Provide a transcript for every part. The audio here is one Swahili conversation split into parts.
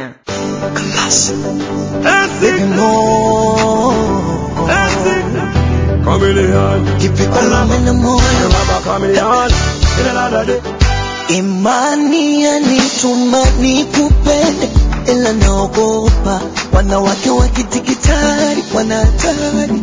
Tanzania. Baby more Chameleon, Kipikula mena moyo Baba Chameleon, in another day. Imani yanituma nikupende ila naogopa wanawake wa kidigitali wana hatari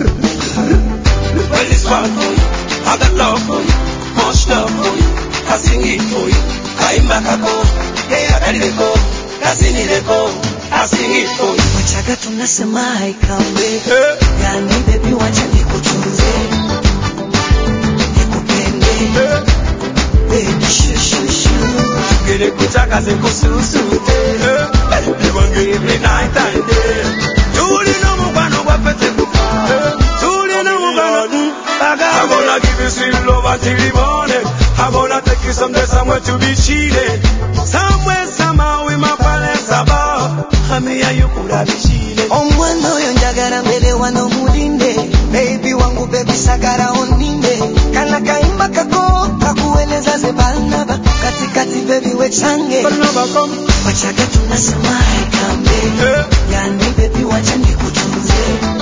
Well, it's fun for you. I got love for you. Much love for you. I sing it for you. Kaimba kako. Yeah, I got go. Kazini leko. I sing it for you. wachaga tunasema haikambe Hey, yani bebi wacha nikutunze nikupende hey. baby shushushu Gele kutaka zikususute. Hey, niwange every night and day. Tuli no mubano wapete kufa. Tuli no mubano. mm, bagambe. I'm gonna give you sweet love until the morning. I'm gonna take you someday somewhere to be cheated. Somewhere, somehow, with my palace above. Hami ya you could have cheated. omwana oyo njagala mbere wano mulinde bebi wangu bebi sagara oninde kana kaimba kako kakueleza ze balnaba katikati bebi wechange But never come. wachaga tunasema haikambe Hey, yani bebi wacha nikutunze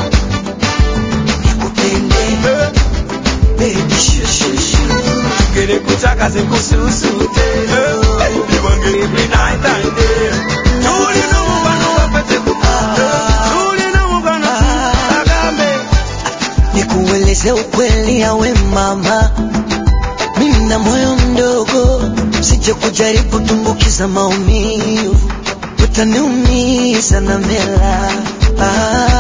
nikupende hey. bebi shushushu Gele kutaka zikususute. Hey, niwange every night and day. Tuli no mubano wapete kufa. Tuli no mubano, mm, bagambe. nikueleze ukweli yawe mama mimi na moyo mdogo sije kujaribu tumbukiza maumivu utaniumiza na mela ah.